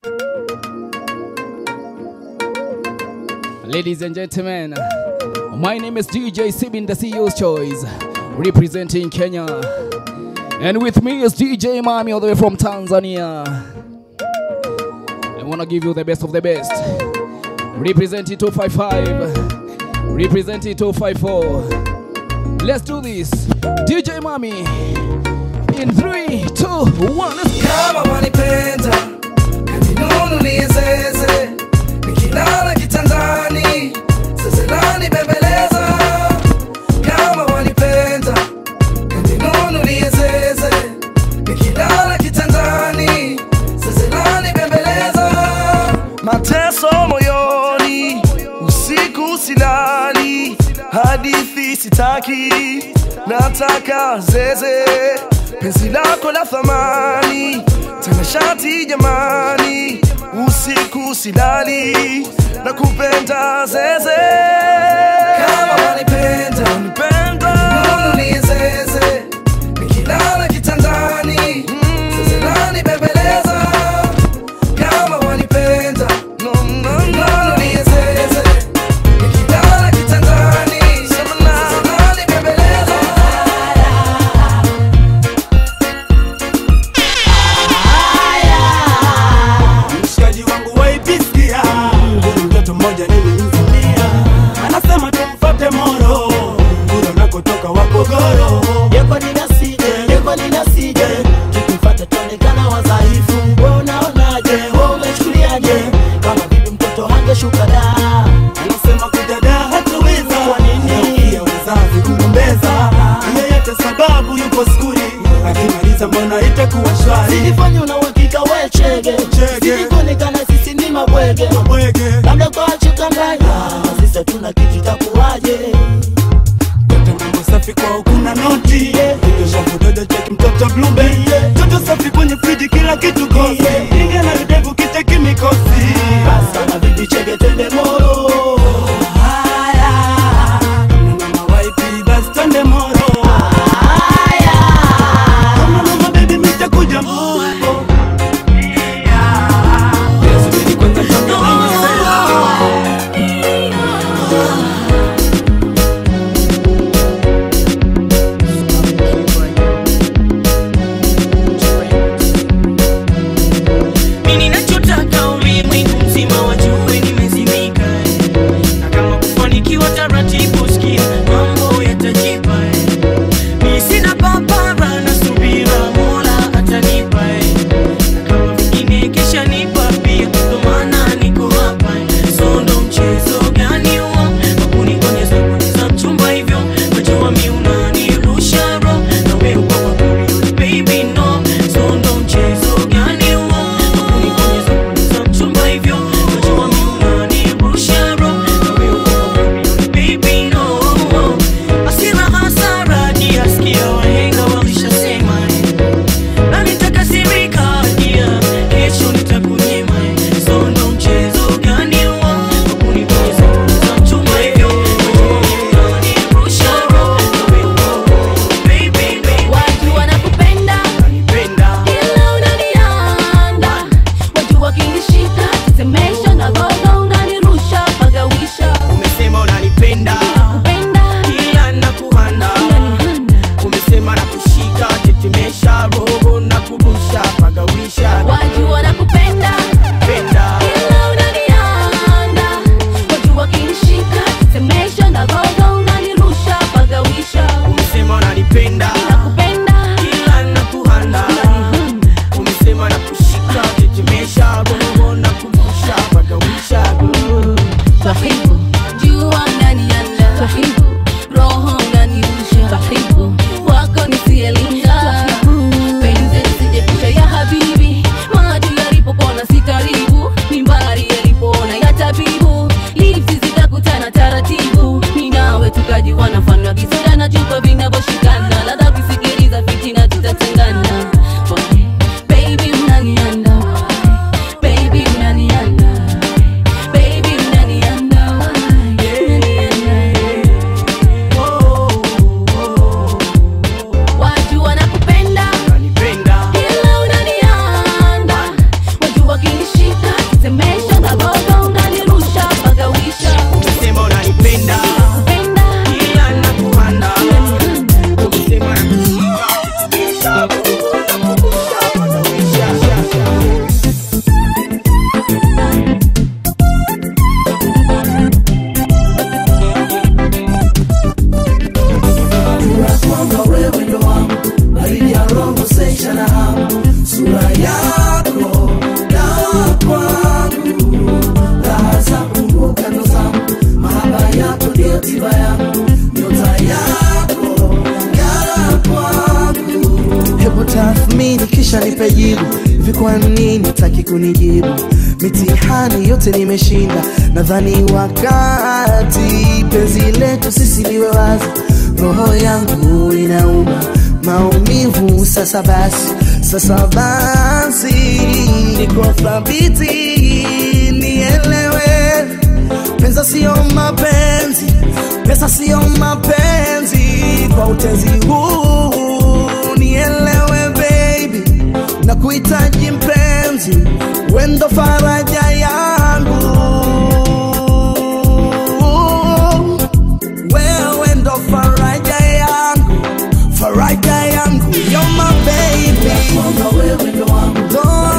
Ladies and gentlemen, my name is DJ Sibin, the CEO's Choice, representing Kenya. And with me is DJ Mami, all the way from Tanzania. I want to give you the best of the best. Representing 255, representing 254. Let's do this. DJ Mami, in 3, 2, 1, let's go. kama wanipenda kaninunulie zeze nikilala kitandani zezelani bembeleza kama wanipenda kaninunulie zeze nikilala kitandani zezelani bembeleza mateso moyoni usiku silali hadithi sitaki nataka zeze penzi lako la thamani tanashati jamani usiku silali na kupenda zeze kama wanipenda nunulie zeze nikilala kitandani zezelani bembeleza kama wanipenda nunulie zeze nikilala kitandani zezelani bembeleza mshikaji wangu waipisikia mtoto mmoja nilimfunia anasema tumfate moro kule unakotoka wapogoro Yeko ninasije, yeko ninasije, tukifata tuonekana wadhaifu. Wewe unaonaje? Wewe umechukuliaje? Kama vipi mtoto hangeshuka da? anasema kudada hataweza Kwa nini? ya wazazi kugombeza yeyote sababu yupo skuli akimaliza mbona itakuwa shwari Silifanya una uhakika we chege, Chege. silikuonekana sisi ni mabwege, bwege labda kwa chukanganya sisi hatuna kitu itakuwaje? Mtoto mambo safi kwao kuna noti Kitosha kudodo cheki mtoto blueberry Mtoto safi kwenye friji kila kitu kosi Inga na videvu kiteki mikosi Basa na bibi chege twende moro. Kama mama waipi basi twende moro Kama mama baby mitakuja moro tathmini kisha nipe jibu hivi kwa nini taki kunijibu mitihani yote nimeshinda nadhani wakati penzi letu sisi liwe wazi roho yangu inauma maumivu sasa basi sasa basi niko thabiti nielewe pesa sio mapenzi pesa sio mapenzi kwa utezi huu nielewe baby na kuhitaji mpenzi wendo faraja yangu wewe ndo faraja yangu faraja yangu you're my baby wewe ndo wangu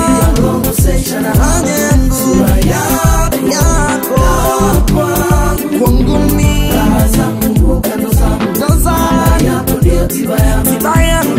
haja yangu yako yako kwangu mimi ndo zangu tiba yangu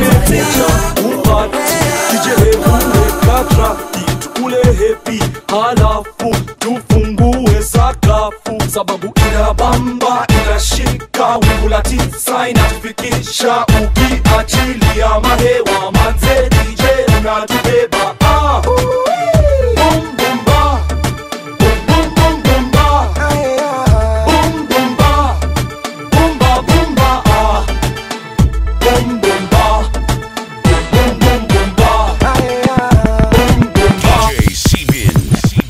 katra tukule hepi halafu tufungue sakafu sababu inabamba inashika wingu la tisa inatufikisha ukiachilia mahewa manze dj unatubeba ah. Boom, boom, ba. Boom, boom, boom, boom, ba. Boom, boom, ba. Boom, ba, boom, ba, ah. Boom, boom, ba. Boom, boom, boom, ba. Boom, boom, ba. DJ Sebin.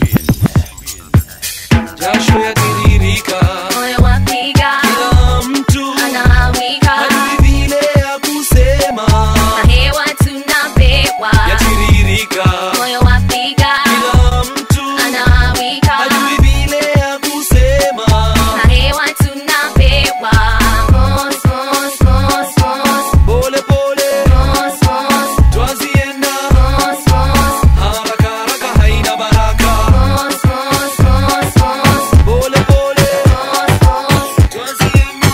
jasho yatiririka moyo wapiga kila mtu anawika hadi vile ya kusema na hewa tunapewa yatiririka moyo wapiga kila mtu anawika hadi vile ya kusema na hewa tunapewa Mos, mos, mos, mos, pole pole mos, mos, twazienda mos, mos, haraka haraka haina baraka mos, mos, mos, mos, pole pole mos, mos. twazienda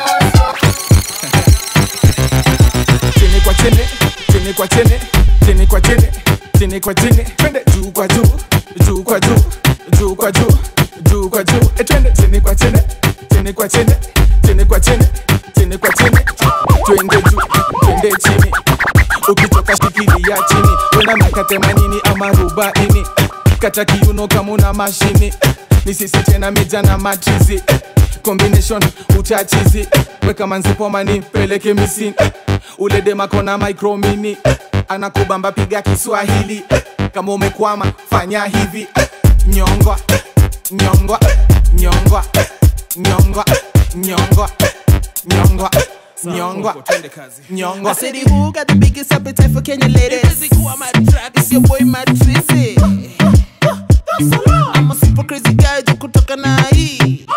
chini kwa chini chini kwa chini chini kwa chini chini kwa chini twende juu kwa juu juu kwa juu juu kwa juu juu kwa juu e twende chini kwa chini chini kwa chini chini kwa chini chini kwa chini twende juu twende chini ukitoka shikilia chini wenda miaka themanini ama arobaini kata kiuno kama una mashini ni sisi tena meja na machizi combination utachizi weka manzipomani peleke misini ule demakona micromini anakubamba piga kiswahili kama umekwama fanya hivi nyongwa nyongwa nyongwa nyongwa nyongwa nyongwa nyongwa nyongwa I said, who got the biggest appetite for Kenya ladies? Music, who am I track? It's your boy, Matt Tracy. I'm a super crazy guy, jo kutoka na hii.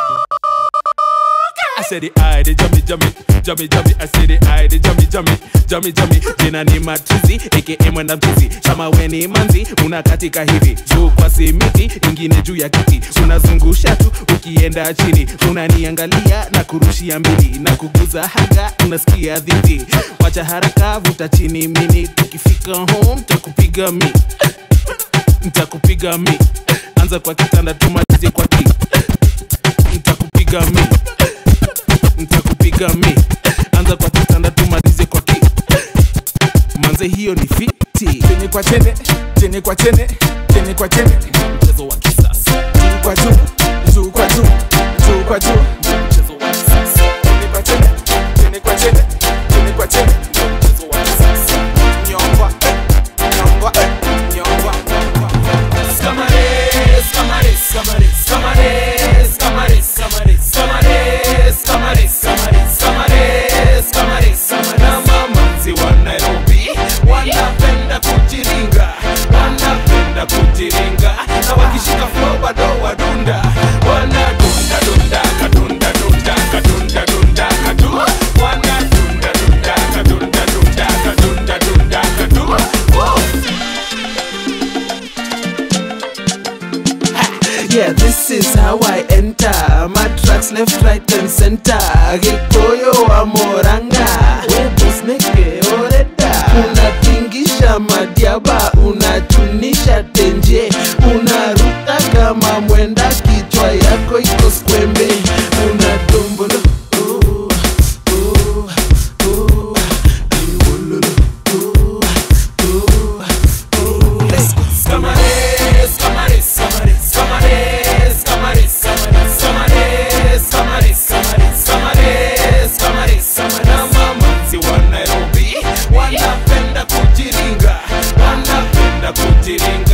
I said the eye, the jummy, jummy, jummy, jummy. I said the eye, the jummy, jummy, jummy, jummy. Jina ni matrizi, aka mwenda mtizi. Kama we ni manzi, unakatika hivi juu kwa simiti, ingine juu ya kiti, unazungusha tu ukienda chini, unaniangalia na kurushia mbili na kuguza haga, unasikia dhiti. Wacha haraka, vuta chini mini, tukifika home takupiga mi, ntakupiga mi. Anza kwa kitanda tumalize kwa ki, ntakupiga mi ntakupiga mi anza kwa kitanda tumalize kwa ki manze hiyo ni fiti chini kwa chene chini kwa chene chini kwa chene mchezo wa kisasa juu kwa juu juu kwa juu juu kwa juu mchezo wa kisasa chini kwa chene chini kwa chene chini kwa chene mchezo wa kisasa nyongwa nyongwa nyongwa Camares, camares, camares, camares, camares, camares, camares, camares, camares, camares, camares, camares. Na mamanzi wa Nairobi wanapenda kujiringa, wanapenda kujiringa, na wakishika flow bado wadunda, wanadunda dunda kadunda dunda kadunda dunda kadu, wanadunda dunda kadunda dunda kadunda dunda kadu. Woo! Yeah, this is how I enter. My tracks left, right, and center. Gikoyo wa Moranga. Webos neke oreda. Unatingisha madiaba, unachunisha tenje. Unaruka kama mwenda, kichwa yako iko skwembe. Unadombolo. ooh, ooh, ooh, iwololo, ooh,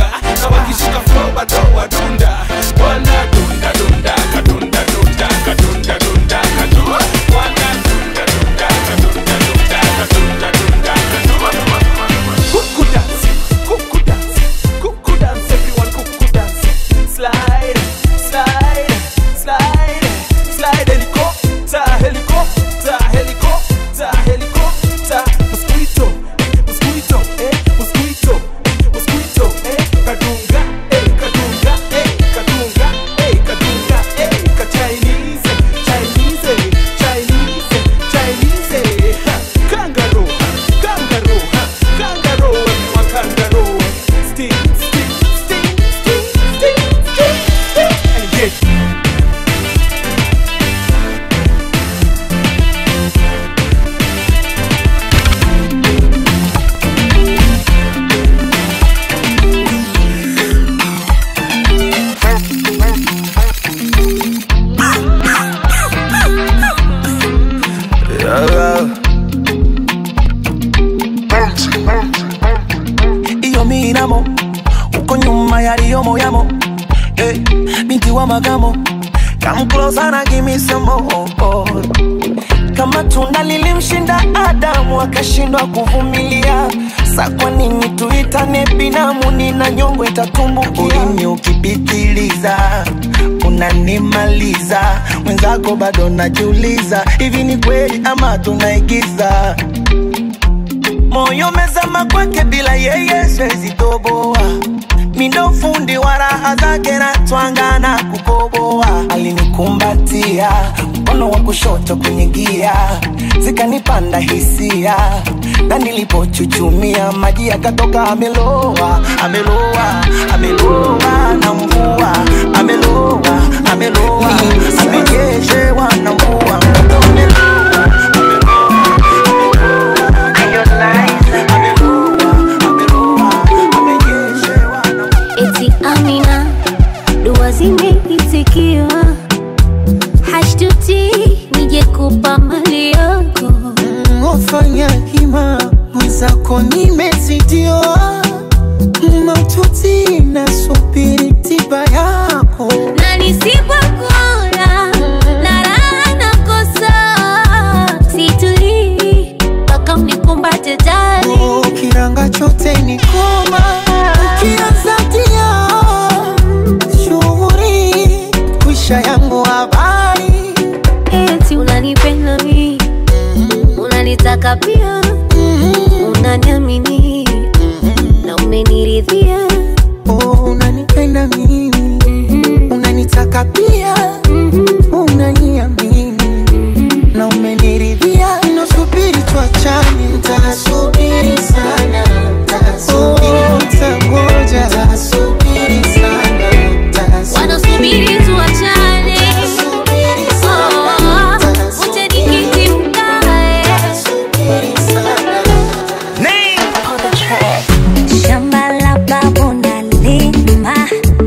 wadunga na wakishika flow bado wadunda wanadunda dunda kadunda dunda kadunda dunda kadu wanadunda dunda kadunda dunda kadunda dunda kadu kuku dance kuku dance kuku dance everyone kuku dance slide slide slide slide helicopter helicopter helicopter helicopter mosquito mosquito eh mosquito mosquito eh kadunga eh kadunga eh kadunga eh kadunga eh ka Chinese Chinese Chinese Chinese ha kangaroo ha kangaroo ha kangaroo everyone kangaroo sting sting sting sting sting sting sting and get iyo minamo uko nyuma yaliyo moyamo eh, binti wa magamo come closer na give me some more kama tunda lilimshinda Adamu akashindwa kuvumilia, sa kwa nini tuitane binamu? Nina nyongo itatumbukia. Ulimi ukipitiliza unanimaliza, mwenzako bado najiuliza, hivi ni kweli ama tunaigiza? moyo mezama kwake bila yeye siwezi toboa mindo fundi wa raha zake na twanga na kukoboa alinikumbatia mkono wa kushoto kwenye gia zikanipanda hisia na nilipochuchumia maji yakatoka ameloa ameloa ameloa na mvua ameloa ameloa amenyeshewa na mvua mtoto ameloa eti Amina, dua zimeitikiwa, hashtuti nije kupa mali yako. ofanya hima mwenzako nimezidiwa maututi nasubiri tiba yako na nisipokula na raha nakosa, situlii mpaka unikumbate tani. kiranga chote ni koma ukianzatia shughuri kwisha yangu habari eti unanipenda mi unanitaka pia unaniamini na umeniridhia oh, unanipenda mimi unanitaka pia unaniamini na umeniridhia nasubiri tuachane ntasubiri sana Oh, ntangoja ntasubiri sana wanasubiri tuachane Oh, uje nikiti mkae Shamba la babu nalima,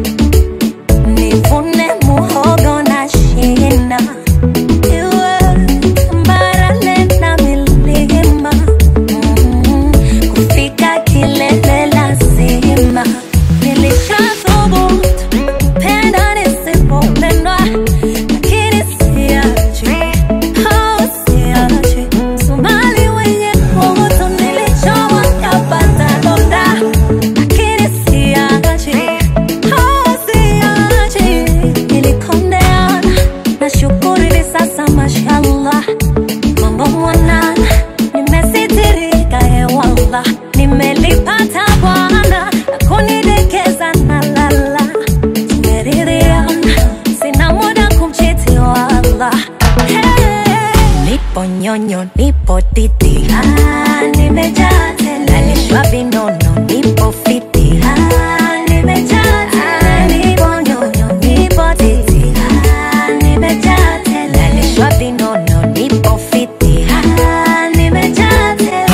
nivune muhogo na shina, iwe barale na milima, Mm, kufika kilele lazima. Nilishathubutu kupenda nisipopendwa, lakini siachi, oh, siachi. Somali wenye kutu nilichowa kapata donda lakini siachi, oh, siachi. Nilikondeana na shukuru hivi sasa mashallah mambo mwanana nimesitirika hewala nimelipata bwana na kunidekeza na lala tumeridhiana sina muda kumchiti wala hey. nipo nyonyo nipo titi ah, nimejaa tele nalishwa vinono nipo fiti ah, nimejaa tele nipo nyonyo nipo titi ah, nimejaa tele nalishwa vinono nipo fiti ah, nimejaa tele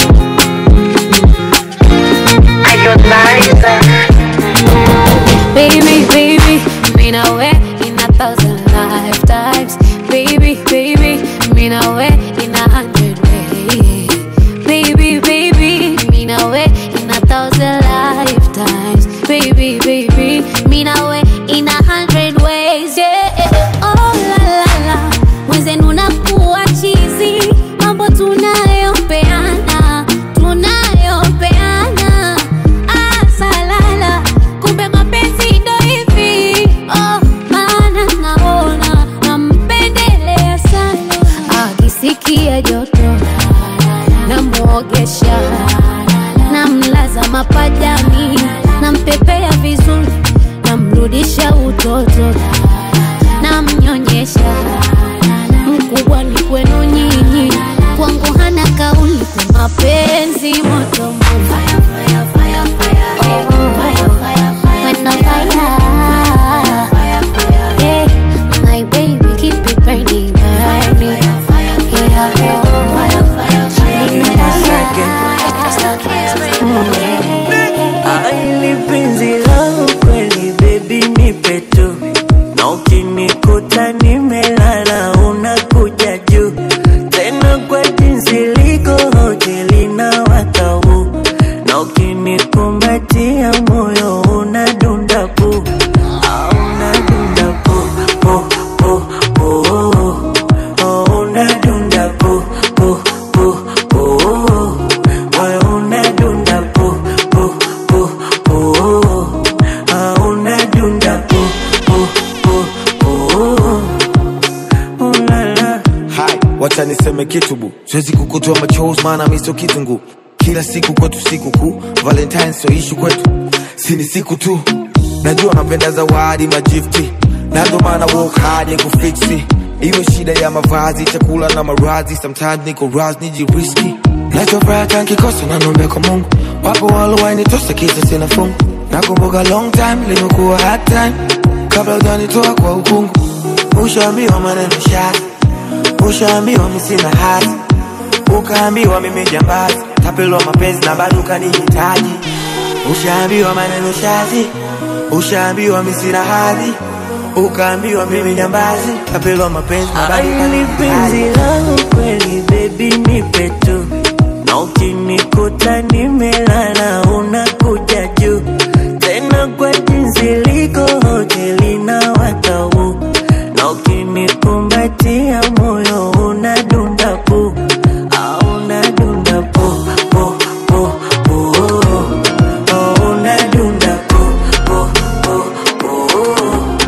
Baby niseme kitu bu siwezi kukutoa machozi maana miso kitungu kila siku kwetu siku kuu valentine so ishu kwetu si ni siku tu najua napenda zawadi majifti nando maana work hard ya kufiksi iwe shida ya mavazi chakula na marazi sometimes niko raz nijiriski nachofuraha nkikosa nanombe kwa mungu wapo walowainitosa kisa sina fungu nakumbuka long time limekuwa hard time kabla ujanitoa kwa ukungu ushaambiwa maneno shati ushaambiwa mi sina hati ukaambiwa mimi jambazi tapelwa mapenzi na bado ukanihitaji ushaambiwa maneno shati ushaambiwa mi sina hadhi ukaambiwa mimi jambazi tapelwa mapenzi na bado Aili penzi ukanihitaji langu kweli baby nipe tu na ukinikuta nimelala unakuja juu tena kwa jinsi liko hoteli na watau na ukinikumbatia moyo unadunda pu au unadunda pu pu pu pu oh, unadunda pu pu pu pu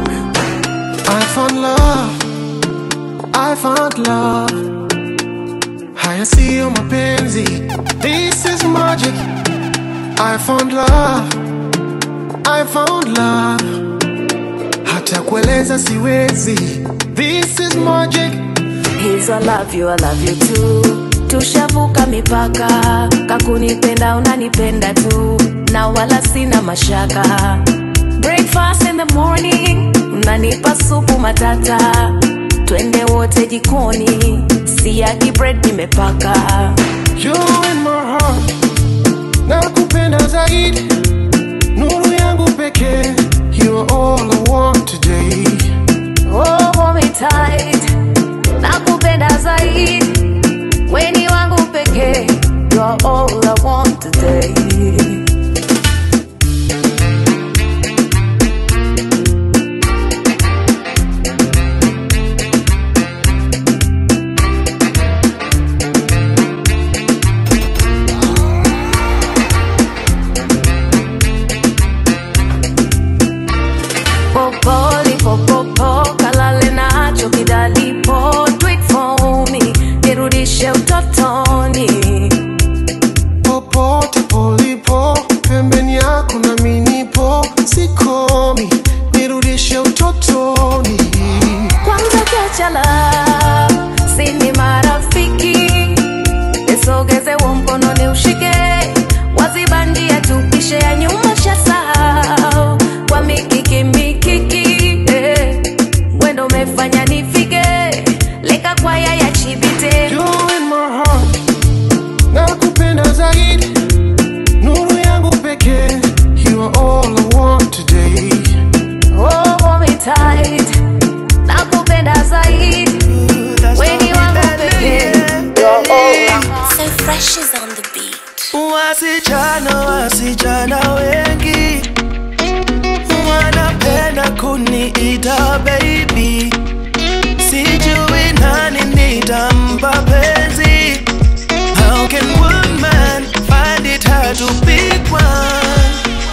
I found love, I found love. Haya siyo mapenzi, this is magic. I found love, I found love. Hata kueleza siwezi, this is magic. He's I love you, I love you too. Tushavuka mipaka, kakunipenda unanipenda tu, na wala sina mashaka. Breakfast in the morning, unanipa supu matata, twende wote jikoni, siagi bread nimepaka. You in my heart, nakupenda zaidi, nuru yangu pekee. You are all I want today. Oh, hold me tight, nakupenda zaidi, weni wangu pekee, you're all I want today. Popoli, popopo, kalale nacho kidalipo, do it for me, nirudishe utotoni. popote polipo pembeni yako na minipo sikomi nirudishe utotoni Kwanza kiachala, sini marafiki, nisogeze huo mkono ni ushike, waziba njia tupishe ya nyuma shasahau, kwa mikiki mikiki, eh, wendo umefanya nifike, leka kwaya ya chibite. You in my heart nakupenda zaidi nuru yangu pekee you are all I want today Oh, hold me tight, nakupenda zaidi, weni wangu pekee. You're all I want. So fresh is on the beat. wasichana wasichana wengi wanapenda kuniita baby sijui nani nitampa penzi how can one man find it hard to pick one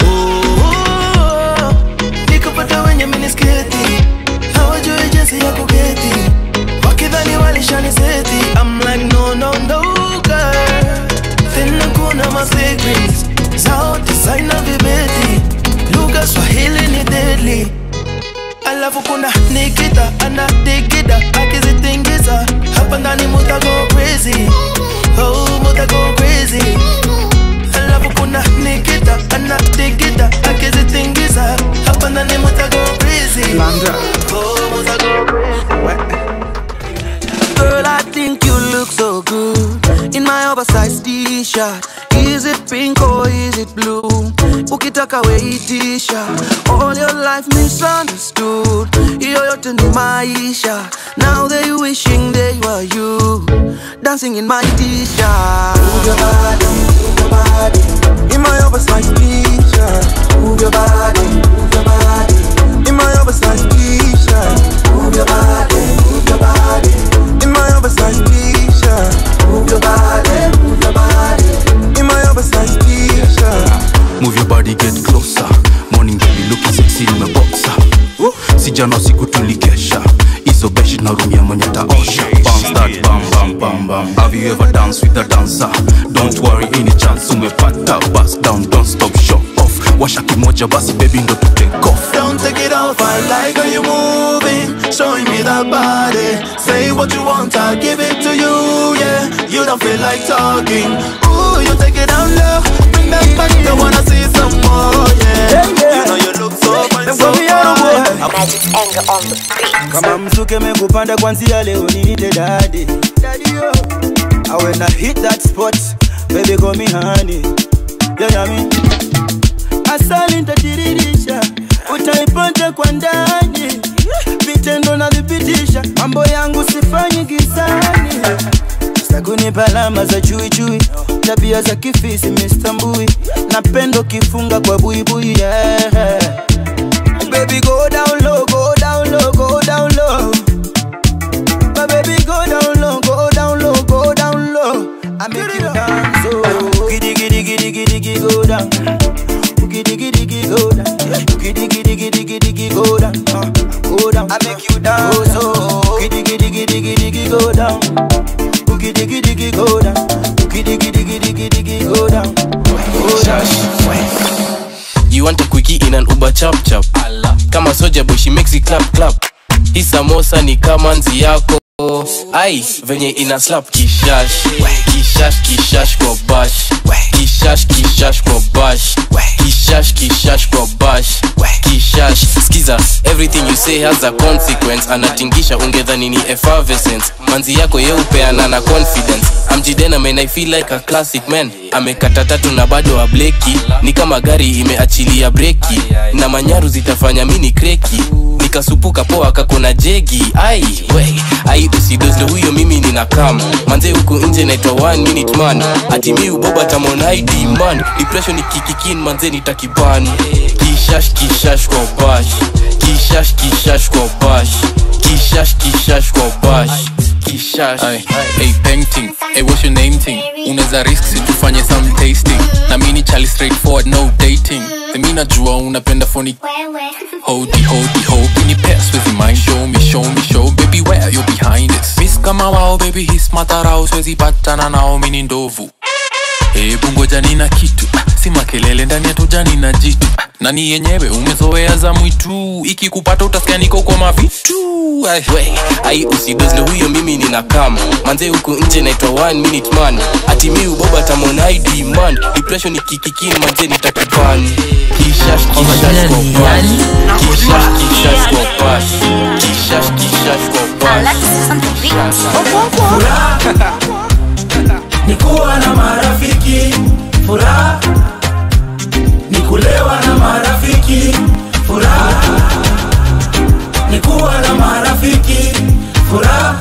oh, nikapata wenye minisketi hawajui jinsi ya kuketi wakidhani walishaniseti I'm like no no no girl tena kuna masecrets zao designer vibeti lugha swahili ni deadly alafu kuna nikita anadigida akizitingiza hapa ndani muta go crazy oh muta go crazy alafu kuna nikita anadigida akizitingiza hapa ndani muta go crazy Landa. oh muta go crazy Girl, I think you look so good in my oversized t-shirt. Is it pink or is it blue? Ukitaka we t-shirt. All your life misunderstood. Hiyo yote ni maisha. Now they wishing they were you. Dancing in my t-shirt. Move your body, move your body. In my oversized t-shirt. Move your body, move your body. In my oversized t-shirt. Move your body, move your body. In my oversized t-shirt. Move your body, move your body. In my oversized t-shirt. Move your body, get closer. Morning baby looking sexy in my boxer. Sijana siku tulikesha hizo beshi narumia mwenye taosha bounce that bam bam bam bam have you ever danced with a dancer don't worry any chance umepata bust down don't stop show off washa kimoja basi baby ndo tu take off Don't take it off, I like how you moving Showing me that body Say what you want, I'll give it to you, yeah You don't feel like talking Ooh, you take it down low Bring that back, I wanna see some more, yeah You know you look so fine, so fine Magic's anger on the beat. kama mzuke mekupanda kwanzia leo niite dadi I when I hit that spot baby call me honey yeah, yeah, me. asali ntatiririsha utaipata kwa ndani vitendo nadhibitisha mambo yangu sifanyi gizani sakunipa alama za chuichui tabia za kifisi mistambui napendo kifunga kwa buibui yeah. Baby go down low, go down low, go down low. My baby go down low, go down low, go down low. I make you dance, oh. Giddy giddy giddy giddy giddy go down. Giddy giddy giddy go down. Giddy giddy giddy giddy giddy go down. Uh, go down. I make you dance, oh. Giddy giddy giddy giddy giddy go down. Giddy giddy giddy go down. Giddy giddy giddy giddy giddy go down. Go down. You want a quickie in an Uber chap chap Kama soja boy she makes it clap clap Hii samosa ni kama nzi yako Ai, venye ina slap kishash Kishash kishash kwa bash Kishash kishash kwa bash Kishash kishash kwa bash Kishash Skiza, everything you say has a consequence Anatingisha ungedhani ni effervescence Manzi yako yeupeana na confidence amjidena man I feel like a classic man amekata tatu na bado ableki ni kama gari imeachilia breki na manyaru zitafanya mini kreki nikasupuka poa kakona jegi ai we ai usidozle huyo mimi nina kam manze huku nje naitwa one minute man ati mi uboba tamonid man depression ikikikin manze nitakiban kishash kishash kwa bash kishash kishash kwa bash kishash kishash kwa bash kishash Ay, hey painting hey what's your name thing unaweza risk si tufanye some tasting na mini chali straightforward no dating mi najua unapenda phony hodi hodi ho can you pass with your mind show me show me show baby where you behind this miss kama wao baby his matarao siwezi patana nao mini ndovu hebu ngoja nina kitu ah, si makelele ndani ya tujani na jitu ah, nani yenyewe umezoea za mwitu ikikupata utasikia niko kwa mavitu Ay, we ai usidozle huyo mimi nina kam manze huku nje naitwa one minute man ati mi uboba tamonid man depression ikikikin manze nitakiban kishash kishash kwa bash kishash kishash kwa bash kishash kishash kwa bash Furaha ni kuwa na marafiki, furaha ni kulewa na marafiki, furaha ni kuwa na marafiki, furaha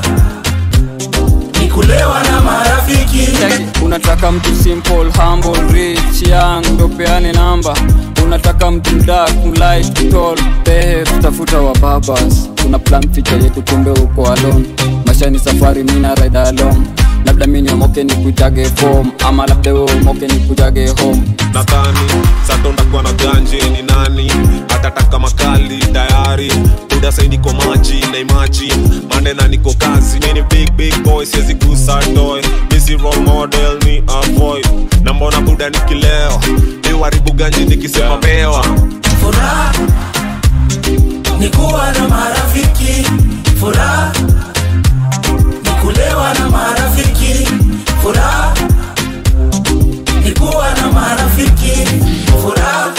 ni kulewa na marafiki. unataka mtu simple humble rich young ndo peane namba unataka mtu dark light tall behe tutafuta wa babas tuna plan feature yetu kumbe uko alone maisha ni safari mina ride alone labda mi niomoke ni kuitage form ama labda we umoke ni kujage home nadhani satondakuwa na ganje ni nani atataka makali tayari buda sai niko maji na imaji mandena niko kazi mini big big boy siwezi gusa toy misi role model ni avoid na mbona buda nikileo niwaribu ganji nikisema mewa Furaha ni kuwa na marafiki, furaha ni kulewa na marafiki, furaha ni kuwa na marafiki, furaha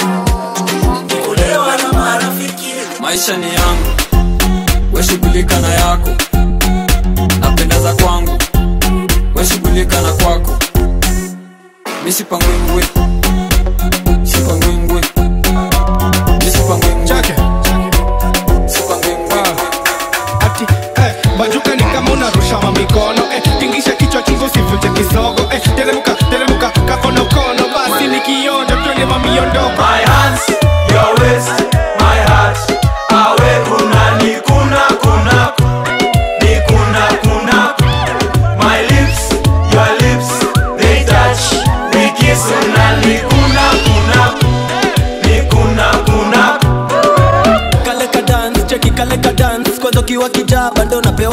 ni kulewa na marafiki. maisha ni yangu weshughulika na yako napendeza kwangu weshughulika na kwako misipangwingwi sipangwingwi misipangwingwi ati eh, bajuka ni kama unarusha mamikono eh, tingisha kichwa chungu sivute kisogo eh, teremuka teremuka kakonokono basi ni kionjo twende mamiondoko My hands, your waist, my heart. Awe kuna ni kuna kuna ni kuna kuna. My lips, your lips, they touch. We kiss unani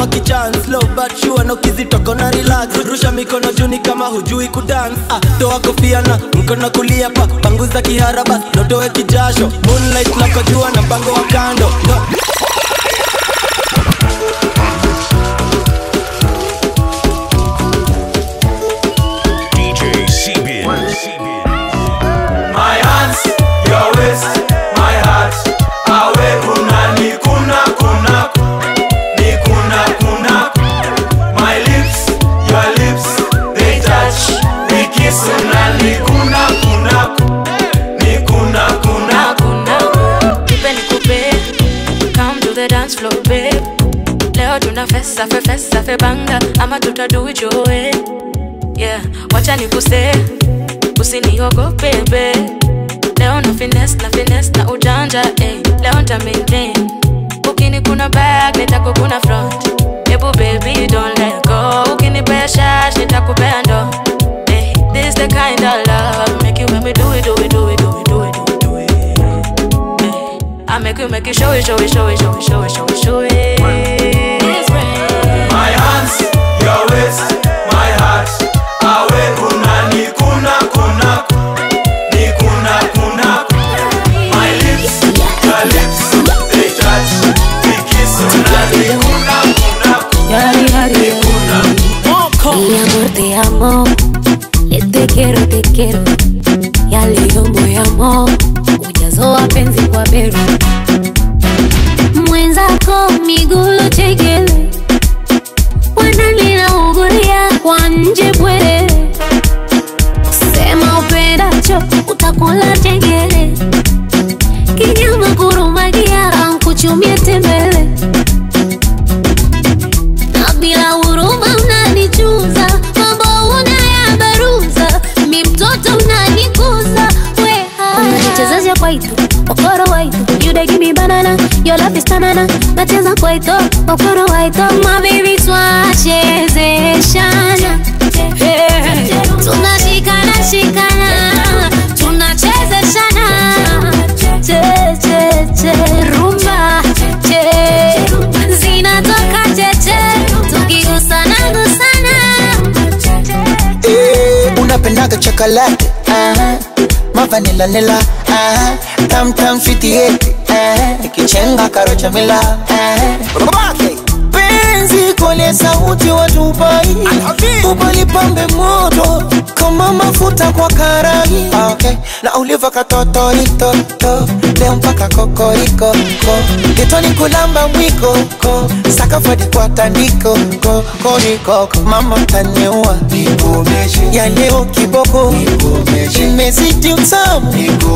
wakichance slow but sure na ukizitoka na relax rusha mikono juni kama hujui kudance ah, toa kofia na mkono kulia pa panguza kihara bas notoe kijasho moonlight na kujua na mpango wa kando no. DJ Sebin. My hands, your waist, my heart. Awe kuna ni kuna kuna ni kuna kuna. My lips, your lips, they touch. We kiss una ni kuna kuna ni kuna kuna. Nipe nikupe, come to the dance floor babe. Leo tuna fesa fe fesa fe banga ama tutadu it your way. Yeah, wacha nikuse, usiniogope babe. Leo na finesse na finesse na ujanja eh. Leo nta maintain. Ukini kuna back nitakukuna front. Ebu baby don't let go. Ukinipea shash nitakupea ndo. Eh, this the kind of love make you make me do it do it do it do it do it do it. I make you make you show it, show it, show it, show it, show it, show it, show it. My hands, your waist, my heart. Awe kuna ni kuna kuna ni kuna kuna. My lips, your lips, they touch. We kiss una ni kuna kuna Yari, yari, ni kuna. Mi amor, te amo. Eh, Te quiero, te quiero. Ya leo moyamo ujazo wa penzi kwa beru mwenzako migulo chekele wananinaungulia kwa nje bwere sema upendacho utakula chengele kinyama kurumagia ankuchumie tembele na bila huruma unanichuza mambo unayabaruza mi mtoto unanikuza unanichezesha kwaito okoro waito you dey give me banana your love is tanana nacheza kwaito okoro waito my baby twachezeshana Hey. tunashikana shikana tunachezeshana che che che rumba che zinatoka cheche tukigusana gusana Eh, unapendaga chocolate uh-huh. mavanilanila uh-huh. tamtam switieti uh-huh. ikichenga karochamila uh-huh. penzi kole sauti watupai upalipambe moto kama mafuta kwa karai Ah, okay. na uliva katotoritoto leo mpaka kokoriko ko getoni kulamba mwiko ko sakafadi kwa tandiko ko koriko mama taniua ya leo kiboko imezidi utamu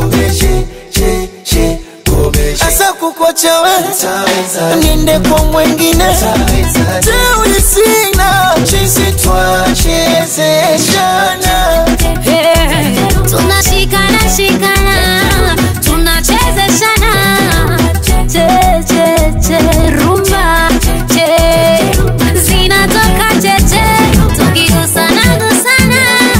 asa kukochawe niende kwa mwengine teuli sina chisi twachezeshana Hey. tunashikana shikana tunachezeshana che che che rumba che zinatoka cheche tukigusana gusana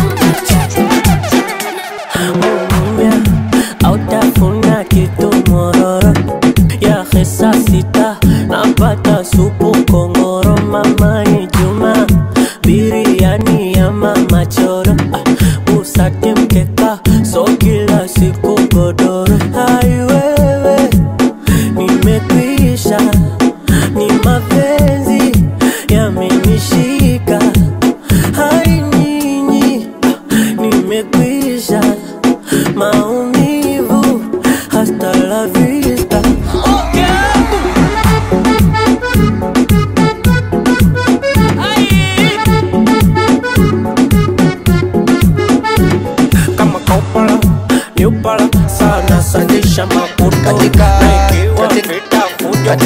autafuna kitu mororo ya hesa sita napata supu kongoro mamani juma biriani ya mama choro ah, usate mkeka so kila siku godoro aiwewe nimekwisha ni mapenzi yamenishika hai nyinyi ah, nimekwisha maumivu hasta la vista kama kaupala niupala sana sandisha makuto naikiwa vita fujo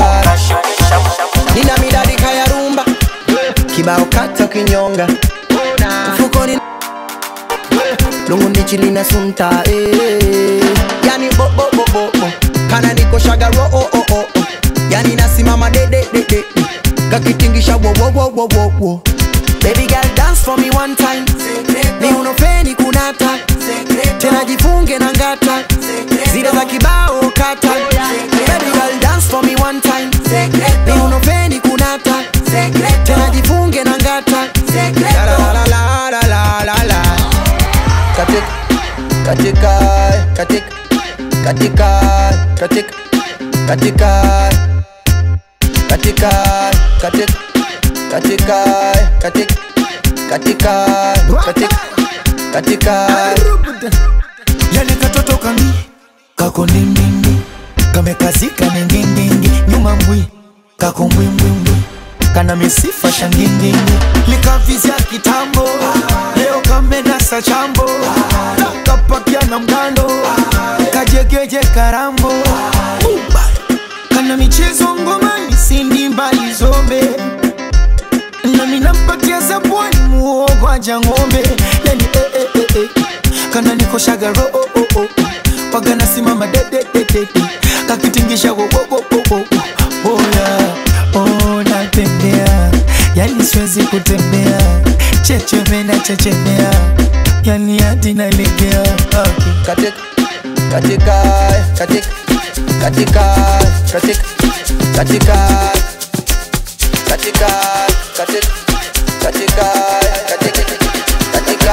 nina midadika ya rumba kibao kata kinyonga mfukoni lungu ndichi lina sunta eh. yani bo bo bo bo bo kana niko shagaro oh oh oh oh. yani nasimama de de de de kakitingisha wo wo wo wo wo wo baby girl dance for me one time ni unofeni kunata tena jifunge na ngata zile za kibao kata baby girl dance for me one time ni unofeni kunata tena jifunge na ngata La, la, la, la, la, la, la, la. katika katika katika katika katika katika katika katika katika katika katika katika katika yale katoto kami kako ndindindi kamekazika ningindingi nyuma mbwi kako mbwimbwimbwi kana misifa shangindingi likavizya kitambo leo kamenasa chambo kapakia na mgando kajegeje karambo kana michezo ngomani sindi mbali zombe nami nampatia zabwani muogo aja ng'ombe yani eh, eh, eh, eh. kana nikoshaga ro oh, oh, oh. waga nasimama dedededede kakitingisha wo, wo, wo, wo, wo. boya oh, natembea yani siwezi kutembea chechemena chechemea yani hadi nalegea okay. katika katika katika katika katika katika katika katika katika katika katika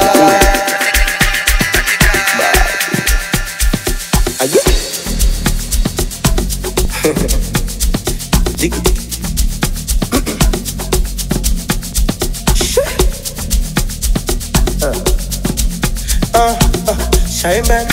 Ayo. Jiggy. uh, uh, Shaimen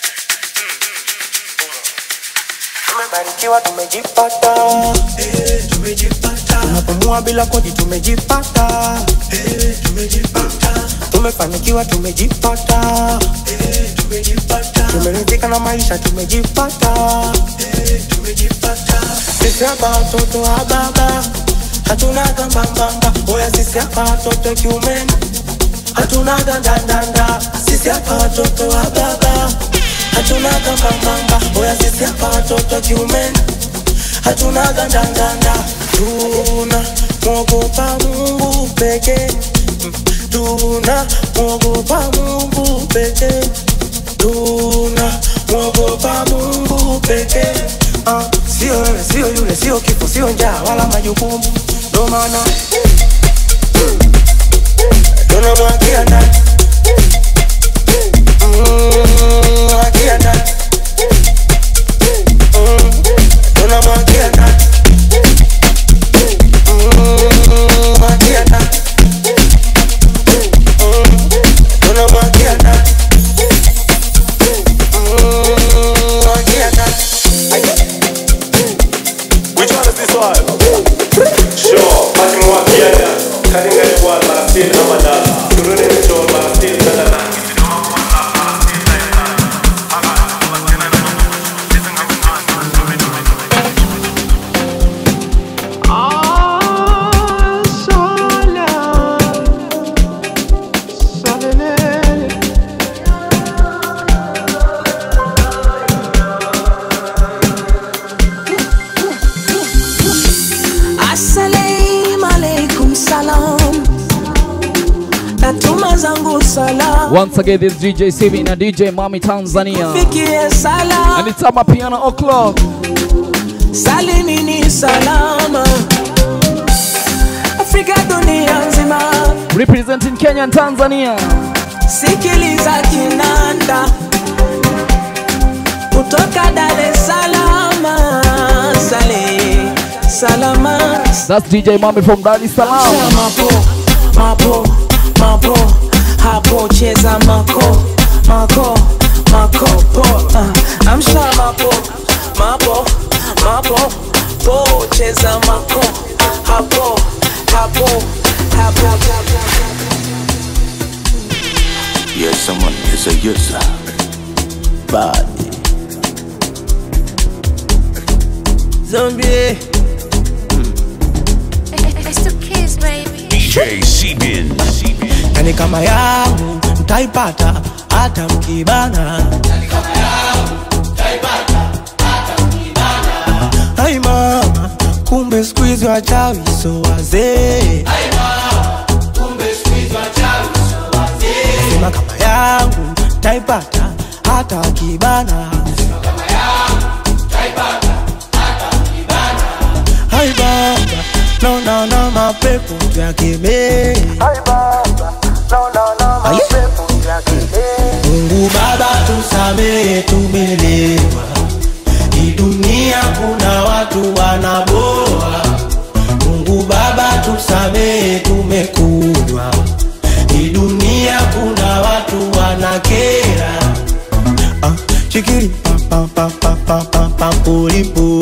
tumebarikiwa tumejipata eh, tumejipata tunapumua bila kodi tumejipata eh, tumejipata tumefanikiwa tumejipata eh, tumejipata tumeridhika na maisha tumejipata eh, tumejipata sisi hapa watoto wa baba hatuna gambambamba oya sisi hapa watoto kiumeni hatuna gandandanda sisi hapa watoto wa baba hatuna gambambamba oya sisi hapa watoto kiumeni hatuna gandandanda tuna mwogopa mungu pekee Mm, tuna mwogopa mungu pekee tuna mwogopa mungu pekee Ah, sio wewe sio yule sio kifo sio njaa wala majukumu ndo maana tunamwagia ndani Mm, mwagia ndani Mm, tunamwagia ndani Mm, mwagia ndani Mm, tunamwagia ndani Mm, mwagia ndani Which one is this one? Sure, akimwagiana karinga ni bwana Palestine ama da turudi mcho Palestine sana na Assalamu alaikum salam natuma zangu salam Once again, this is DJ Sivi na DJ Mami Tanzania. fikie salam And it's up piano o'clock. salimini salama Afrika dunia nzima Representing Kenya and Tanzania. sikiliza kinanda kutoka Dar es Salaam sale salama That's DJ Mami from Dar es Salaam. mapo mapo mapo hapo cheza mako mako mako po uh, amsha mapo mapo mapo po cheza mako hapo hapo hapo, hapo. Yes, someone is a yes. Bad. Zombie. It's the kids, baby. DJ Sebin. yani kama yangu mtaipata hata mkibana ai mama kumbe siku hizi wachawi so wazee sema kama yangu taipata hata wakibana ai baba naona mapepo tuyakemee Mungu Baba tusamehe, tumelewa. Hii dunia kuna watu wanaboa. Mungu Baba tusamehe, tumekunywa. Hii dunia kuna watu wanakera. Ah, chikiri pa pa pa pa pa pa pa pulipu.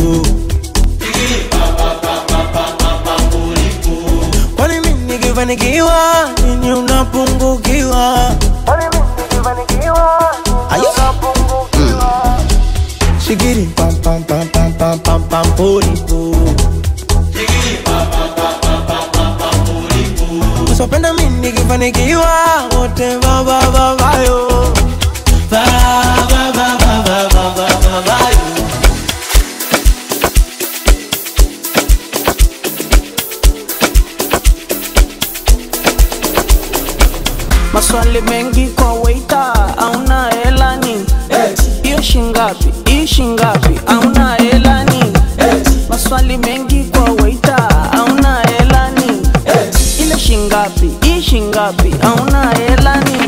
Kwani mimi nikifanikiwa nini unapungukiwa? Ayo. Mm. Shigiri pam pam pam pam pam pam pam pulipu. Usipenda mimi nikifanikiwa wote ba ba ba ba yo. Ba ba ba ba ba ba ba ba ba yo. maswali mengi kwa waita auna helani hiyo shingapi hii shingapi auna helani maswali mengi kwa waita auna helani ile shingapi hii shingapi auna helani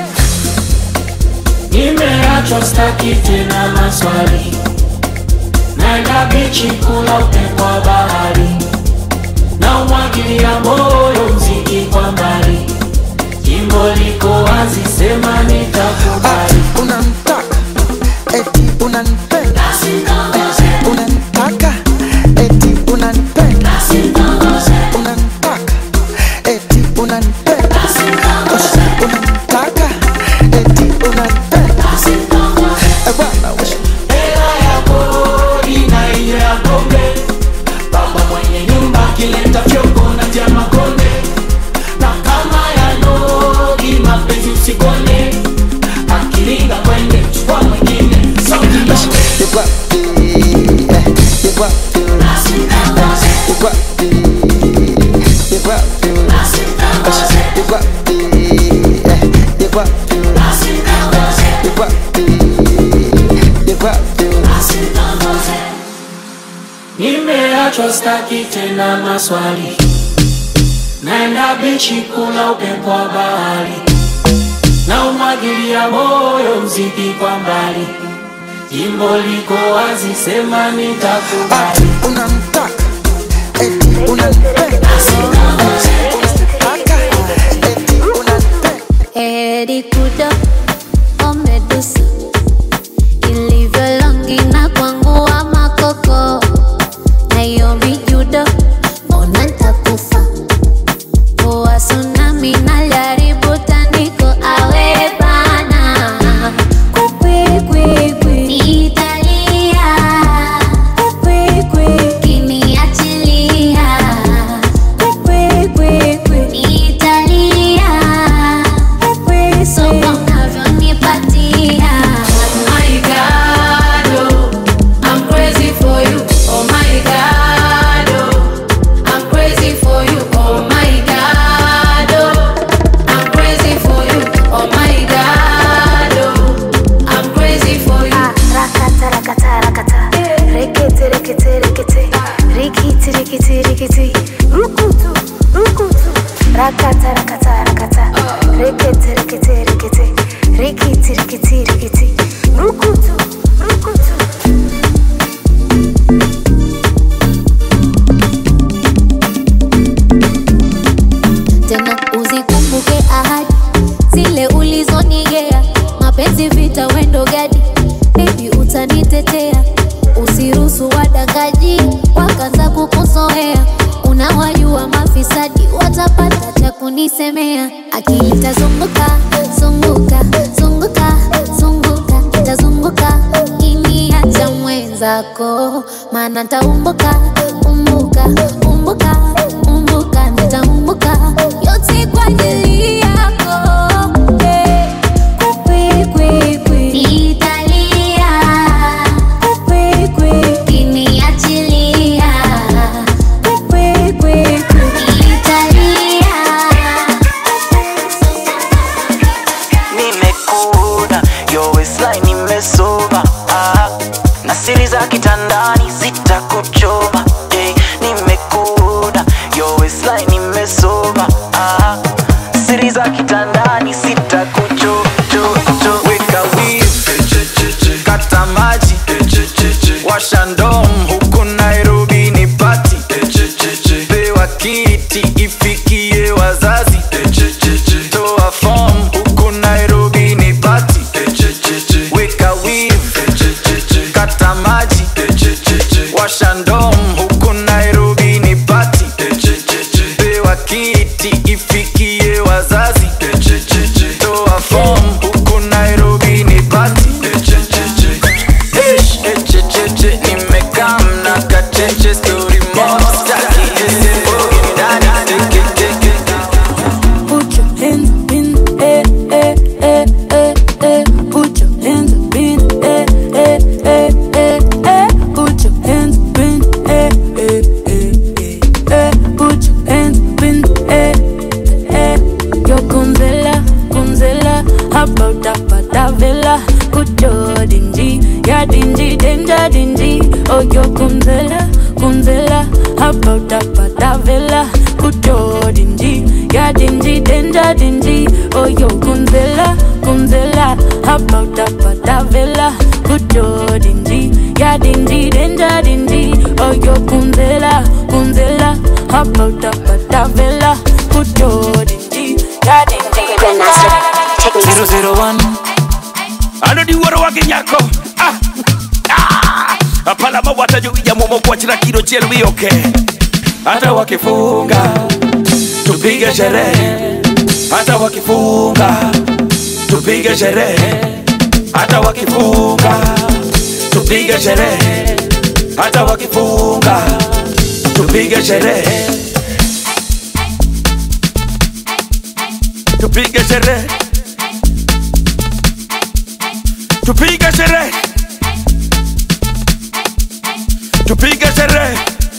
nimeachwa staki tena maswali naenda bichi kula upepo wa bahari na umwagilia moyo mziki kwa mbali jimbo liko wazi sema nitakubali unamtaka eti unanipenda unanitaka eti unanipenda unanitaka eti unanipenda unanitaka eti unanipenda Eh, bwana wewe. hela ya kodi na ile ya pombe baba mwenye nyumba akileta fyoko na tia makonde na kama ya nogi mapenzi usikone akiringa kwende chukua mwingine sauti You got the, eh, you got the, eh, you got the, you got the, eh, you got the, eh, you got the, you got the, you got the. nimeachwa staki tena maswali naenda bichi kula upepo wa bahari na umwagilia moyo mziki kwa mbali jimbo liko wazi sema nitakubali unamtaka eti unanipenda unataka eti unanipenda Heri kudo omedusa ilivyo longi na kwangu wa makoko na hiyo mijudo mbona ntakufa poa tsunami na jaribu tandiko awe bana kwikwikwi niitalia kwikwikwi kiniachilia kwikwikwi niitalia somo unavyonipatia My God, oh, I'm crazy for you. Oh my God, oh, I'm crazy for you. Oh my God, oh, I'm crazy for you. Oh my God, oh, I'm crazy for you. rakata rakata rakata rekete rekete rekete rikiti rikiti rikiti rukutu rukutu rakata rakata rakata rekete rekete rekete rikiti rikiti rikiti rukutu rukutu tena uzikumbuke ahadi zile ulizonigea mapenzi vita wendo gadi bebi utanitetea usiruhusu wadangaji wakaanza kukusoea unawajua mafisadi watapata cha kunisemea akili tazunguka zunguka zunguka zunguka itazunguka kiniacha mwenzako maana taumbuka umbuka umbuka umbuka nitaumbuka yote kwa ajili yako hey. Kwi, kwi, kwi. Nitalia. Kwi, kwi. Kiniachilia. Kwi, kwi, kwi. Nitalia. nimekuda yo waistline nimesoma ah, na siri za kitandani zitakuchoma hey, nimekuda washa ndom huku nairobi ni pati pewa kiti ifikie wazazi toa fom huku nairobi ni pati Ish, echecheche, nimekam na kacheche story mob staki Boogie daddy, teke, teke. Put your hands up in the air, air, air, air, air. Put your hands up in the air, air, air, air, air. Put your hands up in the air, air, air, air, air. Put your hands up in the air, air. Yo kunzela, kunzela, about apata vela. Put your dingy, ya dingy, danger dingy. Oh yo kunzela, kunzela, about apata vela. Put your dingy, ya dingy, danger dingy. Oh yo kunzela, kunzela, about apata vela. Put your dingy, ya dingy, danger dingy. Oh yo kunzela, kunzela, about apata vela. Put your dingy, ya dingy, Zero zero one. anodi wuoro wa gi nyako Ah, ah. apala mawata jowija momo kwachna kilo chiel wiyoke hata wakifunga tupige sherehe hata wakifunga tupige sherehe hata wakifunga tupige sherehe hata wakifunga tupige sherehe tupige sherehe tupige sherehe tupige sherehe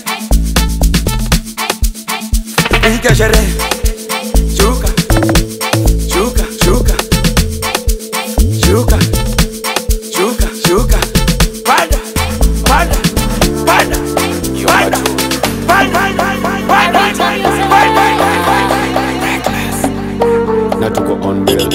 tupige sherehe shuka shuka shuka shuka shuka shuka panda panda panda panda panda panda na tuko on bill.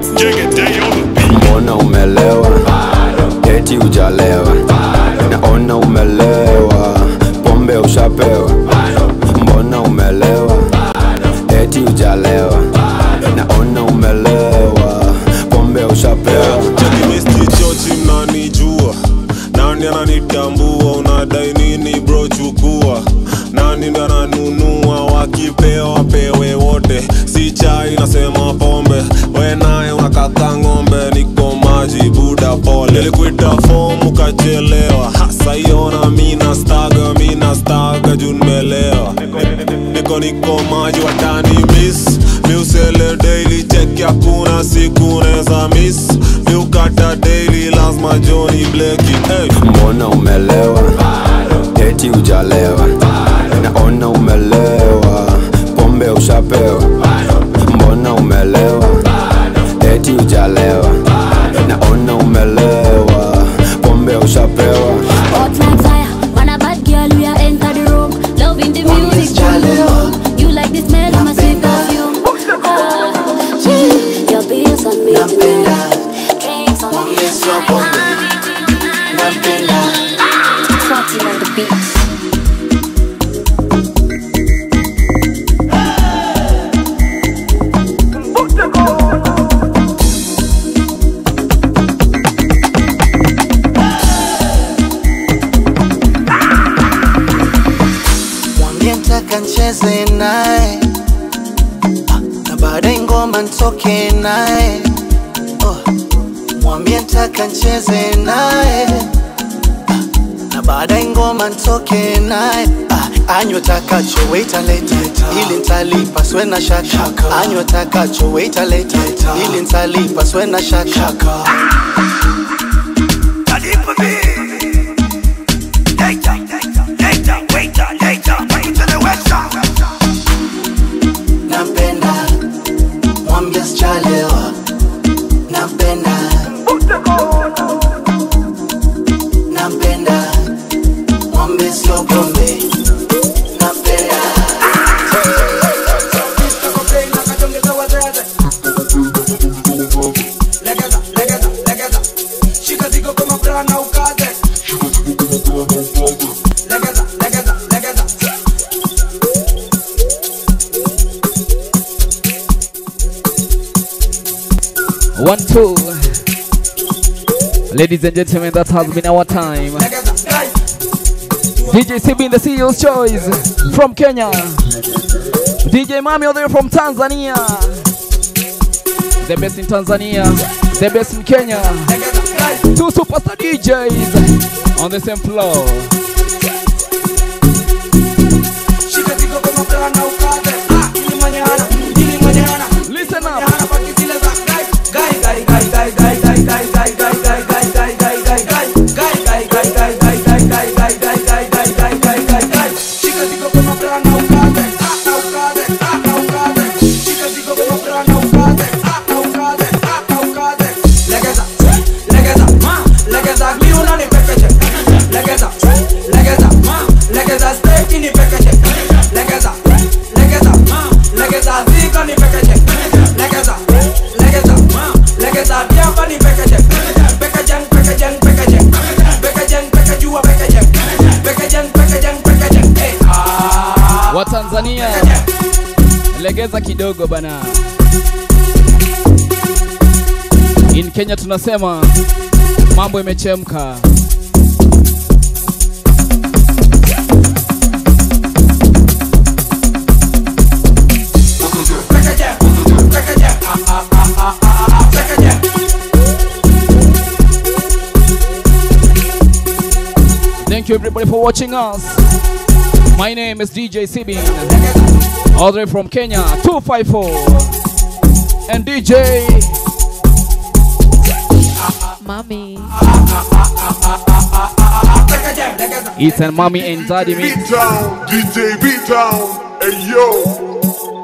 mbona umelewa eti ujalewa naona umelewa pombe ushapewa mbona umelewa eti ujalewa naona umelewa pombe ushapewa chochi mnanijua nani ananitambua unadai nini bro chukua nani ndo ananunua wakipewa pewe wote si chai nasema pombe we naye unakaka ng'ombe niko maji buda pole nilikuita fom ukachelewa hasa iona mina staga mina staga juu nimelewa niko niko maji watani miss miusele daily check hakuna siku neza miss miukata daily lazima joni bleki hey. mbona umelewa eti ujalewa naona umelewa pombe ushapewa mbona umelewa eti ujalewa naona umelewa pombe ushapewa Hot like fire, man a bad girl, we are enter the room. Loving the music, boom, boom, boom. You like the smell of my sweet perfume. Ah, yeah. Your bills on me tonight. Drinks on me tonight. Party on the beat. mwambie ntaka ncheze naye Ah, na baadaye ngoma ntoke naye oh. mwambie ntaka ncheze naye Ah, na baadaye ngoma ntoke naye Ah, anywe takacho waita leta ili ntalipa swe na shaka anywe takacho waita leta ili ntalipa swe na shaka nampenda mwambie sichalewa nampenda nampenda mwambie sio pombe nampenda One, two. Ladies and gentlemen, that has been our time. DJ CB in the CEO's choice from Kenya. DJ Mami all the way from Tanzania. The best in Tanzania, the best in Kenya. Two superstar DJs on the same floor. Listen up. Watanzania, legeza kidogo bana. In Kenya tunasema mambo imechemka. Thank you everybody for watching us. My name is DJ Sibin, all the way from Kenya, 254. And DJ Mommy. Ethan, Mommy, and Daddy Mix. Beat down, DJ beat down, hey yo.